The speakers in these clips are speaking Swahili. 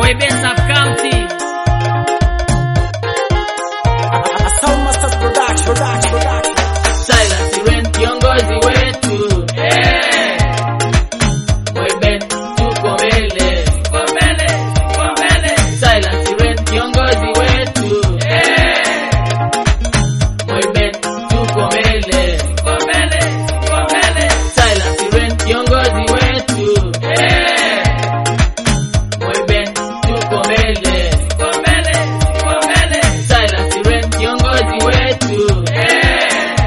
Moiben Sub County. Sound Masters Production, production, production. Silas Siren kiongozi wetu. Eh. Moiben tuko mbele. Tuko mbele, tuko mbele. Silas Siren kiongozi wetu. Eh. Moiben tuko mbele. Tuko mbele, tuko mbele. Silas Siren kiongozi wetu. Eh. Moiben tuko mbele. Tuko mbele, tuko mbele. Silas Siren kiongozi wetu. Eh.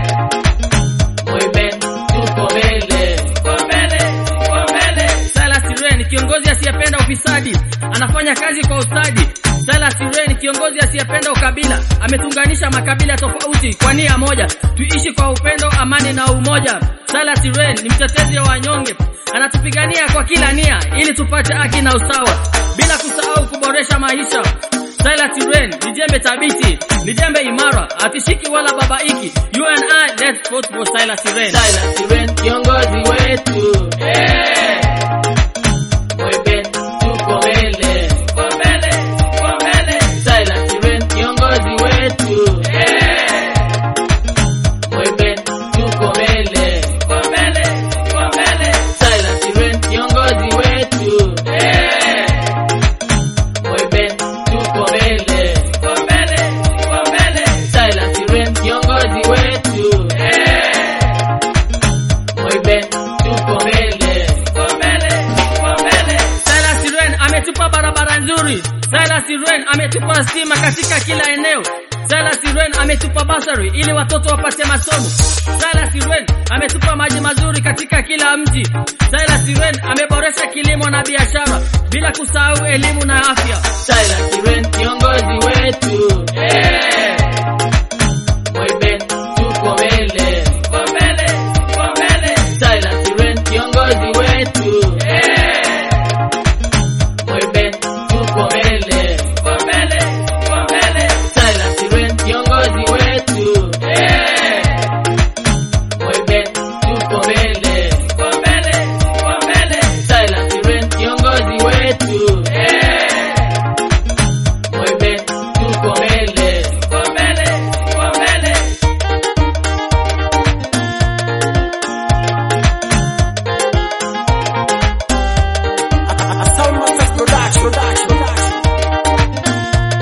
Moiben tuko mbele. Tuko mbele, tuko mbele. Silas Siren kiongozi asiyependa ufisadi, anafanya kazi kwa ustadi. Silas Siren kiongozi asiyependa ukabila, ametunganisha makabila tofauti kwa nia moja, tuishi kwa upendo, amani na umoja. Silas Siren ni mtetezi wa wanyonge, anatupigania kwa kila nia ili tupate haki na usawa, bila kusahau kuboresha maisha. Silas Siren ni jembe thabiti, ni jembe imara, atishiki wala babaiki. You and I, let's vote for Silas Siren. Silas Siren kiongozi wetu. Eh. Moiben tuko mbele. Tuko mbele, tuko mbele. Silas Siren kiongozi wetu. Eh. Moiben tuko mbele. Tuko mbele, tuko mbele. Silas Siren kiongozi wetu. Eh. Moiben tuko mbele. Tuko mbele, tuko mbele. Silas Siren kiongozi wetu. Eh. Moiben tuko mbele. Tuko mbele, tuko mbele. Silas Siren ametupa barabara nzuri. Silas Siren ametupa stima katika kila eneo. Silas Siren ametupa basari ili watoto wapate masomo. Silas Siren ametupa maji mazuri katika kila mji. Silas Siren ameboresha kilimo na biashara bila kusahau elimu na afya. Silas Siren kiongozi wetu. Eh. Moiben tuko mbele. Tuko mbele, tuko mbele. Silas Siren kiongozi wetu. Eh. Moiben tuko mbele. Tuko mbele, tuko mbele. Silas Siren kiongozi wetu. Eh. Moiben tuko mbele. Tuko mbele, tuko mbele. Silas Siren kiongozi wetu. Eh. Moiben tuko mbele. Tuko mbele, tuko mbele. Sound Masters Production, production, production.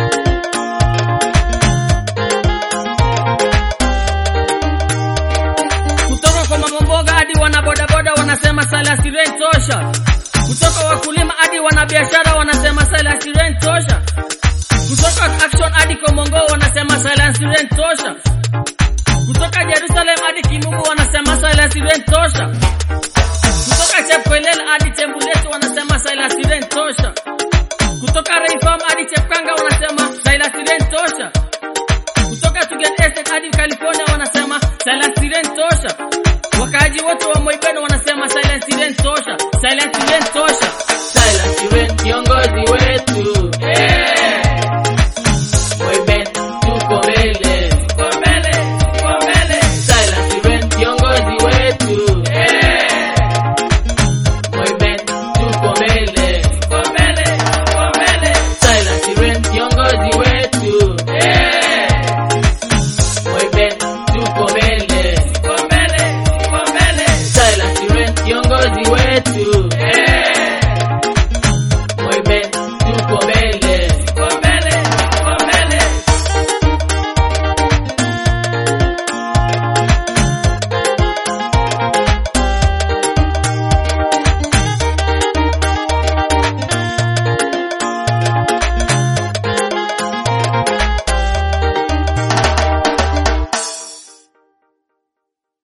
kutoka kwa mamamboga hadi wanabodaboda wanasema Silas Siren tosha. Kutoka wakulima hadi wanabiashara wanasema Silas Siren tosha. Kutoka Action hadi Komongo wanasema Silas Siren tosha. Kutoka Jerusalem hadi Kimugu wanasema Silas Siren tosha. Kutoka Chepkoilel hadi Chembulet wanasema Silas Siren tosha. Kutoka Rayfarm hadi Chepkanga wanasema Silas Siren tosha. Kutoka Tugen Estate hadi California wanasema Silent Siren tosha. Wakaaji wote wa Moiben wanasema Silent Siren tosha. Silent Siren tosha.